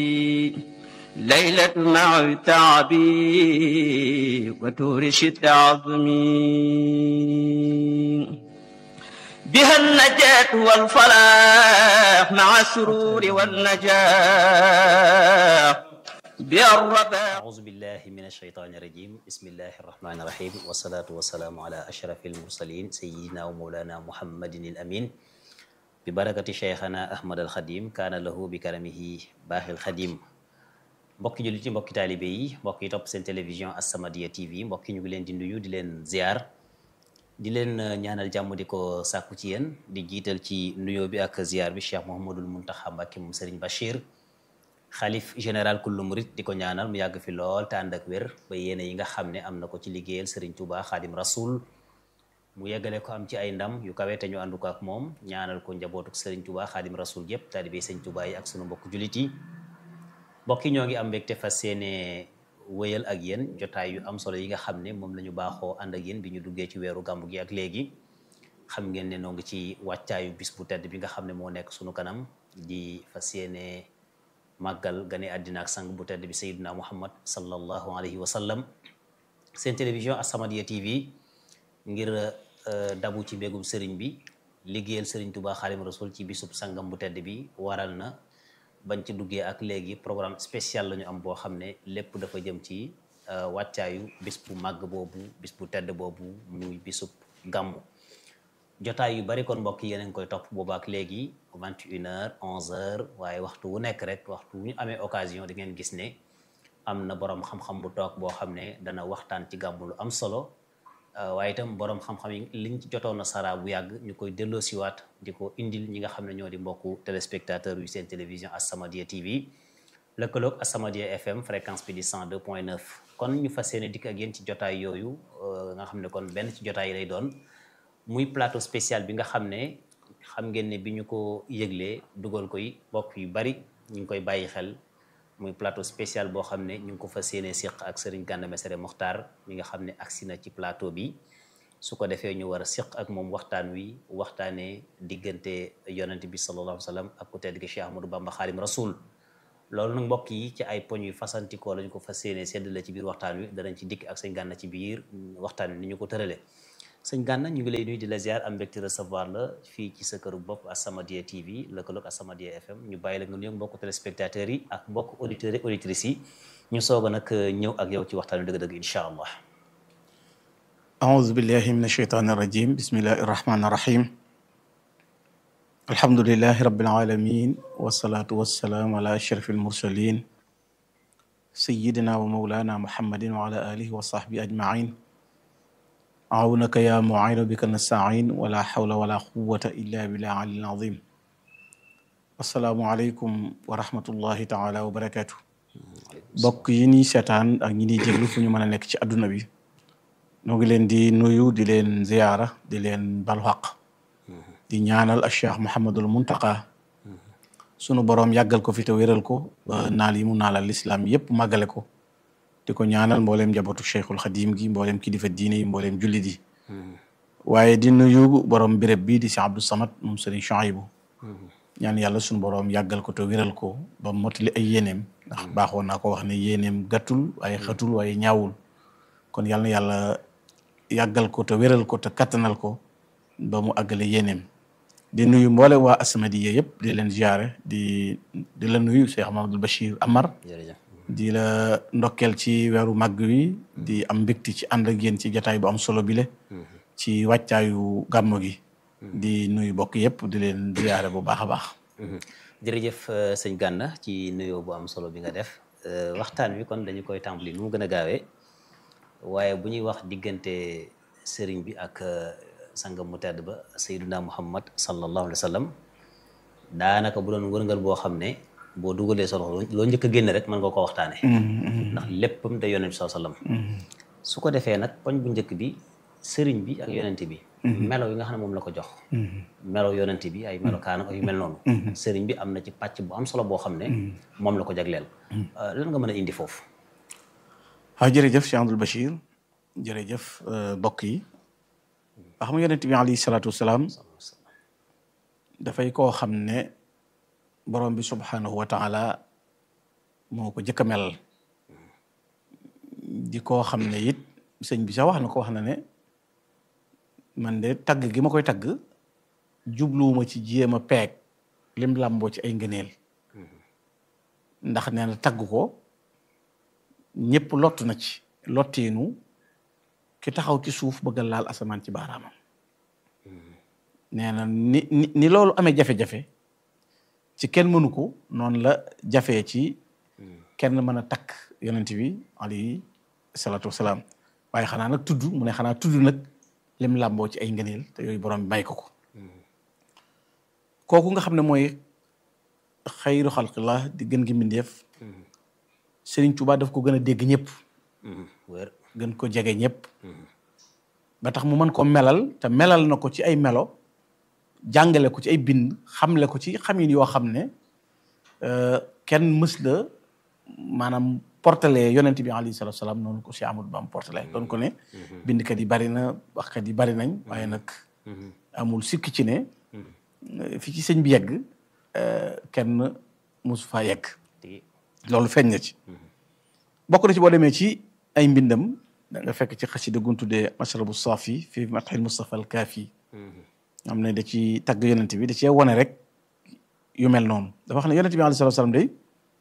ليلة مع تعبي وتورش التعظمي بها النجاة والفلاح مع السرور والنجاح بها الرباح أعوذ بالله من الشيطان الرجيم بسم الله الرحمن الرحيم والصلاة والسلام على أشرف المرسلين سيدنا ومولانا محمد الأمين ببركة شيخنا أحمد الخديم كان له بكرمه باخي الخديم mbokki jullit yi mbokki taalibe yi mbokk yi topp seen télévision As-Samadiyya TV mbokki ñu ngi leen di nuyu di leen ziar di leen ñaanal jàmm di ko sàkku ci yéen di jiital ci nuyoo bi ak ziar bi Cheikh Mouhamadul Mountakha Mbacké moom Serigne Bachir xalif général kullu murit di ko ñaanal mu yàgg fi lool te ànd ak wér ba yéene yi nga xam ne am na ko ci liggéeyal Serigne Touba Khadim Rasoul mu yeggale ko am ci ay ndam yu kawe te ñu àndu ko ak moom ñaanal ko njabootuk Serigne Touba Khadim Rasoul yépp taalibe Serigne Touba yi ak sunu mbokk jullit yi mbokk yi ñoo ngi am mbégte fas yéene wëyal ak yéen jotaay yu am solo yi nga xam ne moom la ñu baaxoo ànd ak yéen bi ñu duggee ci weeru gàmmu gi ak léegi xam ngeen ne noo ngi ci wàccaayu bis bu tedd bi nga xam ne moo nekk sunu kanam di fas yéene màggal gane àddina ak sang bu tedd bi sayyidina muhammad sallallahu alayhi wa sallam seen télévision As-Samadiyya TV ngir dabu ci mbégum sëriñ bi liggéeyal sëriñ Tuubaa Xaadimu Rasuul ci bisub sangam bu tedd bi waral na bañ ci duggee ak léegi programme spécial la ñu am boo xam ne lépp dafa jëm ci wàccaayu bis bu màgg boobu bis bu tedd boobu muy bisub gàmmu jotaay yu bari kon mbokk yi yéen a ngi koy topp boobu ak léegi 21h 11h waaye waxtu wu nekk rek waxtu wu ñu amee occasion di ngeen gis ne am na borom xam-xam bu toog boo xam ne dana waxtaan ci gàmmu lu am solo waaye itam borom xam-xam yi liñ ci jotoon a sara bu yàgg ñu koy delloosiwaat di ko indil ñi nga xam ne ñoo di mbokku téléspectateur yu seen télévision As-Samadiyya TV lëkkaloog As-Samadiyya FM fréquence bi di 102.9 kon ñu fas yéene dikk ak yéen ci jotaay yooyu nga xam ne kon benn ci jotaay yi lay doon muy plateau spécial bi nga xam ne xam ngeen ne bi ñu ko yëglee dugal koy mbokk yu bari ñu ngi koy bàyyi xel muy plateau spécial boo xam ne ñu ngi ko fas yéene siq ak Serigne Gana Messere Mokhtar mi nga xam ne agsi na ci plateau bi su ko defee ñu war a siq ak moom waxtaan wi waxtaanee diggante yonent bi sallallahu alayhi wa sallam ak ku tedd gi Cheikh Ahmadou Bamba Khadim Rasoul loolu nag mbokk yi ci ay poñ yu fasantikoo lañu ko fas yéene séddale ci biir waxtaan wi danañ ci dikk ak sëñ Gana ci biir waxtaan wi ni ñu ko tërale sëñ Gana ñu ngi lay nuyu di la ziar am mbégte recevoir la fii ci sa këru bopp As-Samadiyya TV lëkkaloog As-Samadiyya FM ñu bàyyi la nga nuyoog mbokku téléspectateurs yi ak mbokku auditeurs et auditrices yi ñu soog a nag ñëw ak yow ci waxtaan wi dëgg-dëgg incha allah أعوذ بالله من الشيطان الرجيم بسم الله الرحمن الرحيم الحمد لله رب العالمين والصلاة والسلام على أشرف المرسلين سيدنا ومولانا محمد وعلى آله وصحبه أجمعين عونك يا معين بك نستعين ولا حول ولا قوة إلا بالله العلي العظيم السلام عليكم ورحمة الله تعالى وبركاته bokk yi ñuy seetaan ak ñi ñuy jéglu fu ñu mën a nekk ci adduna bi ñoo ngi leen di nuyu di leen ziyaara di leen balu xaq di ñaanal ak Cheikh Mouhamadul Muntaqa sunu boroom yàggal ko fi te wéral ko ba naal yi mu naalal lislaam yépp màggale ko di ko ñaanal mbooleem njabootu Cheikhul Xadim gi mbooleem kilifa diine yi mbooleem jullit yi waaye di nuyu borom béréb bii di si Abdou Samad moom Sëriñ Chouaïbou ñaan yàlla sunu boroom yàggal ko te wéral ko ba motali ay yéeneem ndax baaxoon naa ko wax ne yéeneem gàttul waaye xatul waaye ñaawul kon yàlla na yàlla yàggal ko te wéral ko te kattanal ko ba mu àggale yéeneem di nuyu mboole waa As-Samadiyya yëpp di leen ziare di di la nuyu Cheikh Mamadou Bachir Amar di la ndokkeel ci weeru màgg wi di am mbégte ci ànd ak yéen ci jataay bu am solo bile ci wàccaayu gàmmo gi di nuyu bokk yëpp di leen ziare bu baax a baax jërëjëf sëñ Gana ci nuyoo bu am solo bi nga def waxtaan wi kon dañu koy tàmbali nu mu gën a gaawee waaye bu ñuy wax diggante sëriñ bi ak sangam mu tedd ba sayyiduna muhammad sallallahu alayhi wa sallam daanaka bu doon wërngal boo xam ne boo dugalee sa loxo loo njëkk a génn rek mën nga ko waxtaane ndax léppam da yonent bi sallam su ko defee nag poñ bu njëkk bi sëriñ bi ak yonent bi melo yi nga xam ne moom la ko jox melo yonent bi ay melo kaanam ak yu mel noonu sëriñ bi am na ci pàcc bu am solo boo xam ne moom la ko jagleel lan nga mën a indi foofu waaw jërëjëf Cheikh Abdoul Bachir jërëjëf mbokk yi wax xam nga yonent bi alayhi salaatu wasalaam dafay koo xam ne borom bi subhanahu wa taala moo ko jëkk a melal di koo xam ne it sëñ bi sax wax na ko wax na ne man de tagg gi ma koy tagg jubluwuma ci jéem a peeg lim làmboo ci ay ngëneel ndax nee na tagg ko ñëpp lott na ci lotteenu ki taxaw ci suuf bëgg a laal asamaan ci baaraamam nee na ni ni ni loolu amee jafe-jafe ci kenn mënu ko noonu la jafee ci kenn mën a takk yonent bi alayhi salaatu wasalaam waaye xanaa nag tudd mu ne xanaa tudd nag lim làmboo ci ay ngëneel te yooyu borom bi may ko ko kooku nga xam ne mooy xayru xalqillah di gën gi mbindeef Serigne Touba daf ko gën a dégg ñëpp wér gën ko jege ñëpp ba tax mu mën ko melal te melal na ko ci ay melo jàngale ko ci ay bind xamle ko ci xamin yoo xam ne kenn mës la maanaam portale yonent bi alayhi salatu salaam noonu ko si Amadou Bam portale doon ko ne bindkat yi bari na waxkat yi bari nañ waaye nag amul sikk ci ne fi ci sëñ bi yegg kenn mosu faa yegg loolu feeñ na ci bokk na ci boo demee ci ay mbindam da nga fekk ci xasida gu ñu tuddee mashrabu saafi fi matxil Mustafa al Kaafi am ne da ci tagg yonent bi da cee wone rek yu mel noonu dafa wax ne yonent bi alayhi salaatu salaam day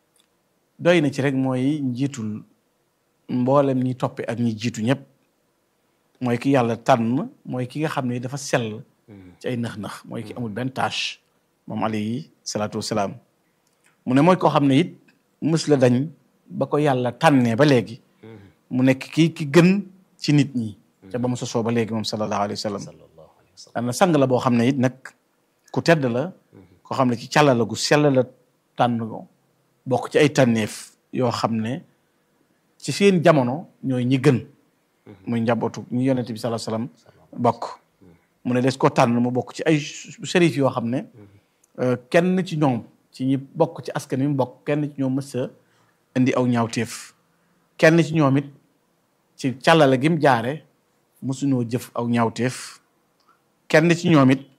doy na ci rek mooy njiitul mboolem ñi toppe ak ñi jiitu ñëpp mooy ki yàlla tànn mooy ki nga xam ne dafa sell ci ay nax-nax mooy ki amul benn tâche moom alayhi salaatu wasalaam mu ne mooy koo xam ne it mës la dañ ba ko yàlla tànnee ba léegi mu nekk kii ki gën ci nit ñi ca ba mu sosoo ba léegi moom sallallahu alayhi wa sallam sallallahu alayhi wa sallam am na sang la boo xam ne it nag ku tedd la koo xam ne ci càlla la gu sell la tànn ko bokk ci ay tànneef yoo xam ne ci seen jamono ñooy ñi gën muy njabootu ñi yonent bi sallallahu alayhi wa sallam bokk mu ne des ko tànn mu bokk ci ay sérif yoo xam ne kenn ci ñoom ci ñi bokk ci askan wi mu bokk kenn ci ñoom mës a indi aw ñaawteef kenn ci ñoom it ci càllale gi mu jaare mësuñoo jëf aw ñaawteef kenn ci ñoom it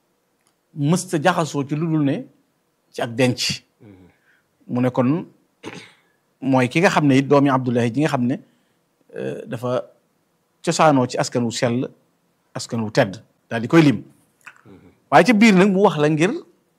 mës ta jaxasoo ci lu dul ne ci ak denc mu ne kon mooy ki nga xam ne it doomi Abdullahi ji nga xam ne dafa cosaanoo ci askan wu sell askan wu tedd daal di koy lim waaye ci biir nag mu wax la ngir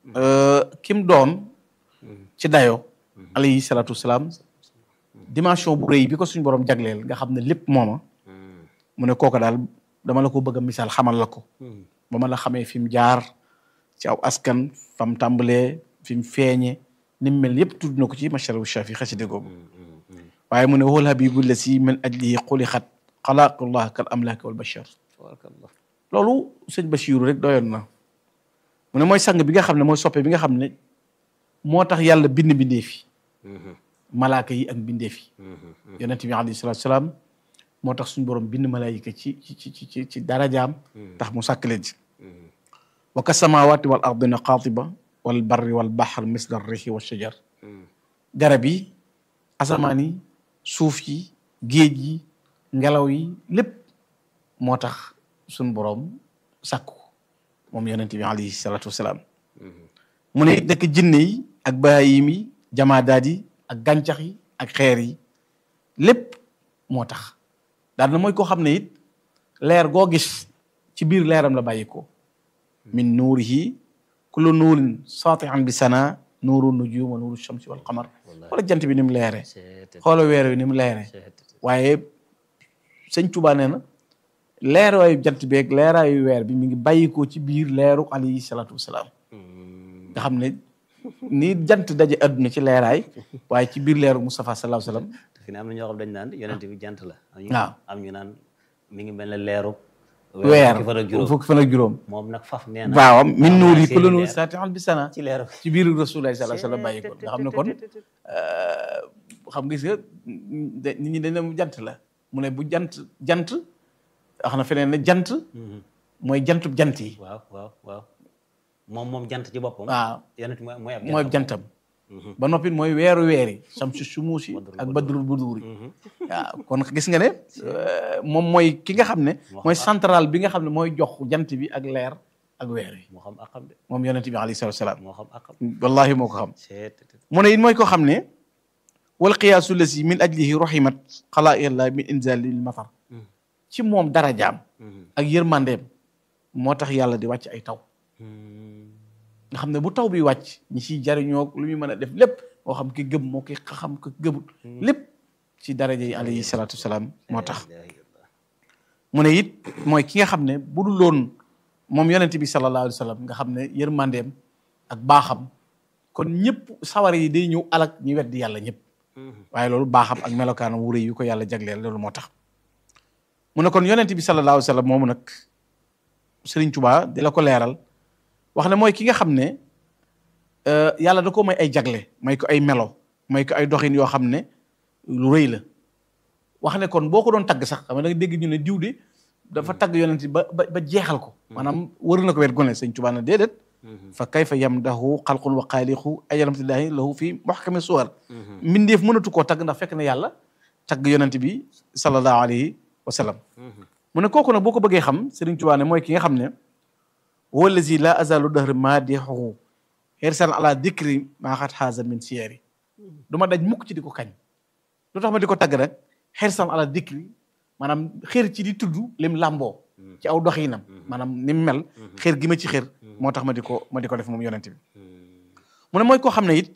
kim doon ci dayo alayhi salaatu wasalaam dimension bu rëy bi ko suñu borom jagleel nga xam ne lépp mooma mu ne kooka daal dama la ko bëgg a misaal xamal la ko ba ma la xamee fi mu jaar ci aw askan fam tàmbalee fi mu feeñe ni mu mel yëpp tudd na ko ci masharabu shafi xaside googu waaye mu ne wal habibu la si min ajlihi xulixat xalaqullah kal amlaaki wal bashar tabarakallah loolu sëñ Bachiru rek doyoon na mu ne mooy sang bi nga xam ne mooy soppe bi nga xam ne moo tax yàlla bind bindeef yi malaaka yi ak bindeef yi yonent bi alayhi salaatu salaam moo tax suñu borom bind malaayika ci ci ci ci ci darajaam tax mu sàkk leen ci wa ka samawaati wal ardina qaatiba wal barri wal bahr misla rihi wa shajar garab yi asamaan yi suuf yi géej yi ngelaw yi lépp moo tax suñu borom sàkku moom yonent bi alayhi salaatu wasalaam mu ne nekk jinne yi ak bahaayim yi jamaadaat yi ak gàncax yi ak xeer yi lépp moo tax daal na mooy koo xam ne it leer goo gis ci biir leeram la bàyyi ko min nuurihi kullu nuurin saatihan bi sana nuuru nujum wa nuuru shamsi wal qamar xoola jant bi ni mu leere xoola weer wi ni mu leere waaye sëñ Tuubaa nee na leeraayu jant beeg leeraayu weer bi mi ngi bàyyikoo ci biir leeru alayhi salaatu wasalaam nga xam ne ni jant daje adduna ci leeraay waaye ci biir leeru Moustapha sallallahu alayhi wasallam fi ne am na ñoo xam dañ naan yonent bi jant la am ñu waaw am ñu naan mi ngi mel ne leeru weer fukki fan ak juróom fukki fan ak juróom moom nag faf nee na waaw min nuur yi seeni kullu nuur leer saatihan bi sana ci leeru ci biir Rasulullah sallallahu alayhi wasallam bàyyi ko nga xam ne kon xam gis nga nit ñi dañ ne mu jant la mu ne bu jant jant wax na feneen ne jant mooy jantub jant yi waaw waaw waaw moom moom jant ci boppam waaw yonent mooy mooy ab mooy jantam ba noppi mooy weeru weer yi samsu sumuusi ak badrul buduuri waaw kon gis nga ne moom mooy ki nga xam ne mooy central bi nga xam ne mooy jox jant bi ak leer ak weer yi moo xam akam de moom yonent bi alayhi salaatu salaam moo xam akam wallahi moo ko xam seet mu ne it mooy koo xam ne wal qiyaasu lasi min ajlihi rahimat xalaaiqillah min inzalil matar ci moom darajaam ak yërmandeem moo tax yàlla di wàcc ay taw nga xam ne bu taw bi wàcc ñi ciy jariñoo lu muy mën a def lépp moo xam ki gëm moo ki xam ko gëmut lépp ci daraja yi alayhi salaatu wasalaam moo tax mu ne it mooy ki nga xam ne bu dul loon moom yonent bi sallallahu alayhi wa sallam nga xam ne yërmandeem ak baaxam kon ñëpp sawar yi day ñëw alak ñu weddi yàlla ñëpp waaye loolu baaxam ak melokaanam wu rëy yu ko yàlla jagleel loolu moo tax mu ne kon yonent bi sallallahu alayhi wa sallam moomu nag Sëriñ Tuubaa di la ko leeral wax ne mooy ki nga xam ne yàlla da ko may ay jagle may ko ay melo may ko ay doxin yoo xam ne lu rëy la wax ne kon boo ko doon tagg sax xam nga da nga dégg ñu ne diw de dafa tagg yonent bi ba ba ba jeexal ko maanaam wër na ko wet gone Sëriñ Tuubaa na déedéet fa kayfa yamdahu xalqun wa xaaliqu ajalamtillahi lahu fi muhkami suwar mbindeef mënatu koo tagg ndax fekk na yàlla tagg yonent bi sallallahu alayhi wa sallam mu ne kooku nag boo ko bëggee xam Sëriñ Tuubaa ne mooy ki nga xam ne huwa allazi la azalu dahr maadixuhu xirsan ala dikri maa xat xaaza min siyari du ma daj mukk ci di ko kañ lu tax ma di ko tagg rek xirsan ala dikri maanaam xër ci di tudd lim làmboo ci aw doxinam maanaam ni mu mel xër gi ma ci xër moo tax ma di ko ma di ko def moom yonent bi mu ne mooy koo xam ne it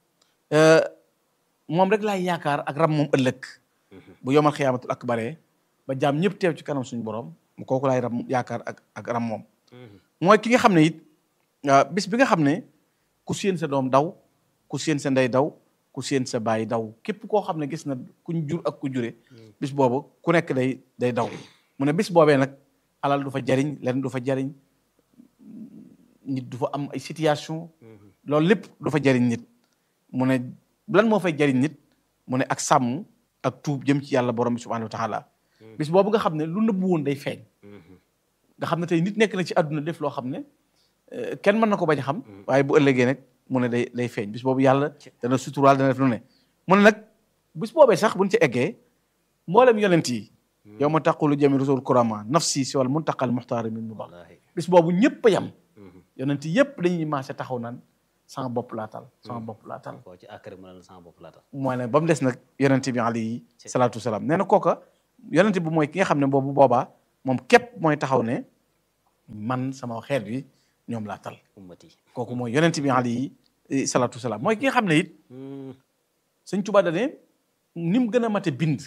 moom rek laay yaakaar ak ram moom ëllëg bu yomal xiyaamatul akbaree ba jaam ñëpp teew ci kanam suñu borom mu kooku laay ram yaakaar ak ak ram moom mooy ki nga xam ne it bis bi nga xam ne ku séen sa doom daw ku séen sa ndey daw ku séen sa baay daw képp koo xam ne gis na kuñ jur ak ku jure bis boobu ku nekk day day daw mu ne bis boobee nag alal du fa jariñ lenn du fa jariñ nit du fa am ay situation loolu lépp du fa jariñ nit mu ne lan moo fay jariñ nit mu ne ak sàmm ak tuub jëm ci yàlla borom bi subhanahu wa taala bis boobu nga xam ne lu nëbbu woon day feeñ nga xam ne tey nit nekk na ci àdduna def loo xam ne kenn mën na ko bañ a xam waaye bu ëllëgee nag mu ne day day feeñ bis boobu yàlla dana suturaal dana def lu ne mu ne nag bis boobee sax buñ ci eggee mboolem yonent yi yow ma taqulu jami rasul kurama nafsi si wal muntaqal muxtaari min mubax bis boobu ñëpp a yem yonent yëpp dañuy maase taxaw naan sama bopp laatal sama bopp laatal koo ci àkkari mu ne la sama bopp laatal moo ne ba mu des nag yonent bi alayhi salaatu wasalaam nee na kooka yonent bi mooy ki nga xam ne boobu boobaa moom képp mooy taxaw ne man sama xeet bi ñoom laa tal ummati kooku mooy yonent bi alayhi salaatu wasalaam mooy ki nga xam ne it sëñ Tuubaa da ne ni mu gën a mate bind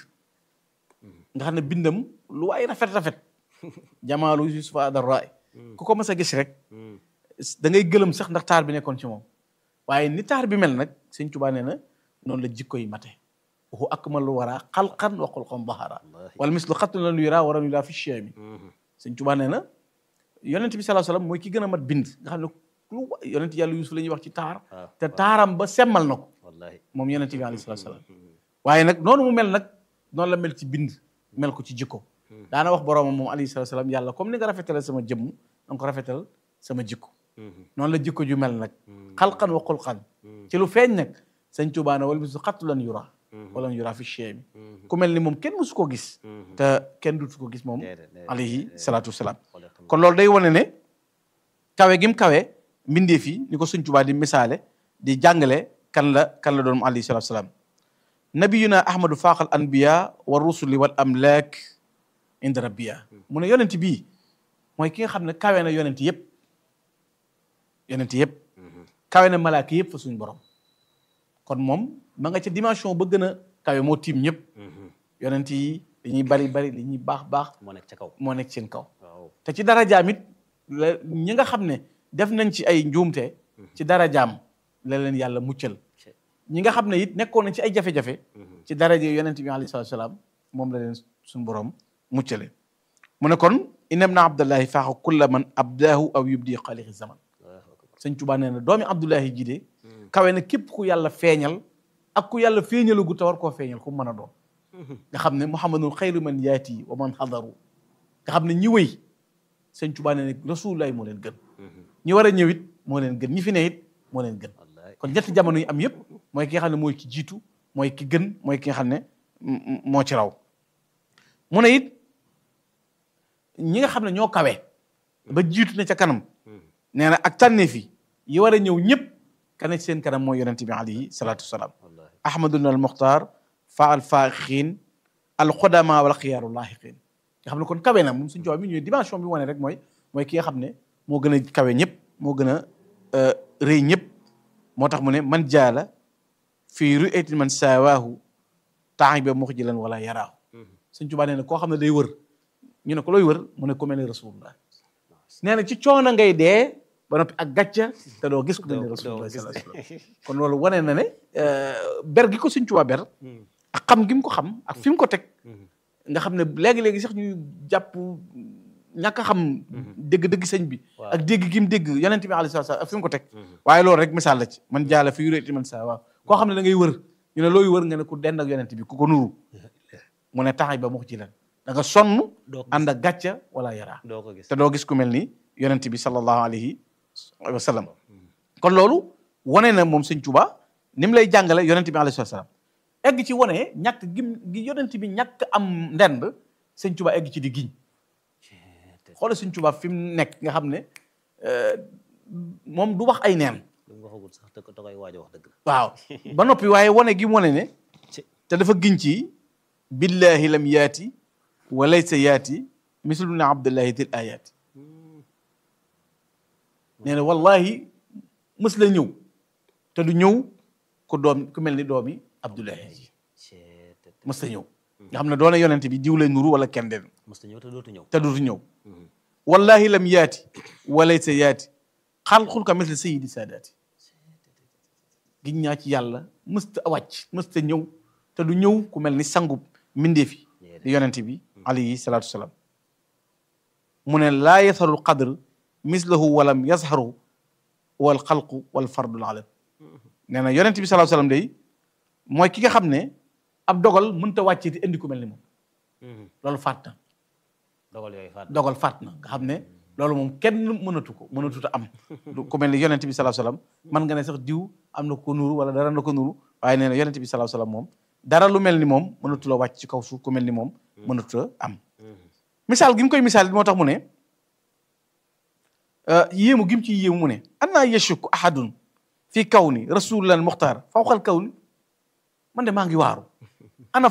nga xam ne bindam lu waay rafet rafet jamaalu yusufa adarraay ku ko mas a gis rek da ngay gëlëm sax ndax taar bi nekkoon ci moom waaye ni taar bi mel nag sëñ Tuubaa nee na noonu la jikko yi mate waxu akmalu wara xalqan wa xulqan bahara wala mislu xatun lan yura waram yura fi cheemi sëñ Tuubaa nee na yonent bi sallallahu alayhi wasallam mooy ki gën a mat bind nga xam ne lu yonent yàlla Yuusuf la ñuy wax ci taar te taaram ba semmal na ko wallahi moom yonent bi alayhi salaatu salaam waaye nag noonu mu mel nag noonu la mel ci bind mel ko ci jikko daana wax boroomam moom alayhi salaatu salaam yàlla comme ni nga rafetale sama jëmm na nga ko rafetal sama jikko noonu la jikko ju mel nag xalqan wa xulqan ci lu feeñ nag sëñ Tuubaa ne wala bisu xattu lan yura wala yura fi cheemi ku mel ni moom kenn musu ko gis te kenn dutu ko gis moom alayhi salaatu wasalaam kon loolu day wane ne kawe gim kawe mbindeef yi ni ko sëñ Tuubaa di misaale di jàngale kan la kan la doon moom alayhi salaatu wasalaam nabiyuna ahmadu faaqal anbiya wa rusuli wal amlaak inda rabbiya mu ne yonent bii mooy ki nga xam ne kawe na yonent yëpp yonent yëpp kawe na malaaka yëpp fa suñu borom kon moom ma nga ca dimension ba gën a kawe moo tiim ñëpp yonent yi li ñuy bari bari li ñuy baax baax moo nekk ca kaw moo nekk seen kaw waaw te ci darajaam it la ñi nga xam ne def nañ ci ay njuumte ci darajaam la leen yàlla muccal ñi nga xam ne it nekkoon nañ ci ay jafe-jafe ci daraja yonent bi alayhi salaatu salaam moom la leen suñu borom muccale mu ne kon inam na abdullahi faaxa kulla man abdaahu aw yubdi xaalixi zaman sëñ Tuubaa nee na doomi abdullahi ji de kawe na képp ku yàlla feeñal ak ku yàlla feeñalugu te war koo feeñal ku mën a doon nga xam ne muhammadul xayru man yaati wa man xadaru nga xam ne ñi wëy sëñ Tuubaa nee na rasulullahi moo leen gën ñi war a ñëw it moo leen gën ñi fi ne it moo leen gën wallahi kon ñetti jamono yi am yëpp mooy ki nga xam ne mooy ki jiitu mooy ki gën mooy ki nga xam ne m- moo ci raw mu ne it ñi nga xam ne ñoo kawe ba jiitu na ca kanam nee na ak tànneef yi yi war a ñëw ñëpp ka ne ci seen kanam mooy yonente bi alayhi salaatu wasalaam wallahi ahmadun al muxtaar fa al faaxiin al xodama wal xiyaaru laaxiqiin nga xam ne kon kawe na moom suñu coow mi ñëwee dimension bi wane rek mooy mooy ki nga xam ne moo gën a kawe ñëpp moo gën a rëy ñëpp moo tax mu ne man jaala fii ru'yatin man saawaahu temps ba muxjilan wala yaraahu suñ Tuubaa nee na koo xam ne day wër ñu ne ko looy wër mu ne ku mel ni rasulullah nee na ci coono ngay dee ba noppi ak gàcca te doo gis ku mel ni rasulullah sallallahu alayhi wasallam kon loolu wane na ne ber gi ko suñ Tuubaa ber ak xam gi mu ko xam ak fi mu ko teg nga xam ne léegi-léegi sax ñuy jàpp ñàkk a xam dégg-dégg sëñ bi ak dégg gi mu dégg yonent bi alayhi salaam ak fi mu ko teg waaye loolu rek misaal la ci man jaala fi yuréeti man saa waaw koo xam ne da ngay wër ñu ne looy wër nga ne ku dend ak yonent bi ku ko nuru mu ne taxay ba mu ci lan da nga sonn ànd ak gàcca wala yaraa doo ko gis te doo gis ku mel ni yonent bi sallallahu alayhi wa sallam kon loolu wane na moom sëñ Tuubaa ni mu lay jàngale yonent bi alayhi salaam egg ci wane ñàkk gi gi yonent bi ñàkk am ndend sëñ Tuubaa egg ci di giñ xoolal sëñ Tuubaa fi mu nekk nga xam ne moom du wax ay neen lu mu waxagul sax te ko da koy waaj a wax dëgg la waaw ba noppi waaye wane gi mu wane ne te dafa giñ ci billahi lam yaati wa laysa yaati mislu ne abdullahi til ayaati nee na wallahi mës la ñëw te du ñëw ku doom ku mel ni doomi abdullahi ji mës la ñëw nga xam ne doona yonente bi diw lay nuru wala kenn den mos ta ñëw te dootu ñëw te dootu ñëw wallahi lam yaati wa laysa yaati xalqul ka misli sayidi saadaati giñ ñaa ci yàlla mësta wàcc mësta ñëw te du ñëw ku mel ni sangub mbindeef yi di yonente bi alayhi salaatu wasalaam mu ne laa yasharul qadr mislahu walam yazharu wal xalqu wal fardul alam nee na yonente bi salaatu wasalaam day mooy ki nga xam ne ab dogal mënta wàccee te indi ku mel ni moom loolu faat na dogal yooyu faat dogal faat na nga xam ne loolu moom kenn mënatu ko mënatut a am du ku mel ni yonente bi sallallahu alayhi wasallam man nga ne sax diw am na ko nuru wala dara na ko nuru waaye nee na yonente bi sallallahu alayhi wasallam moom dara lu mel ni moom mënatu la wàcc ci kaw suuf ku mel ni moom mënatu a am misaal gi mu koy misaal moo tax mu ne yéemu gi mu ci yéemu mu ne annaa yashukku ahadun fi kawni rasulullah muxtaar fawqal kawni man de maa ngi waaru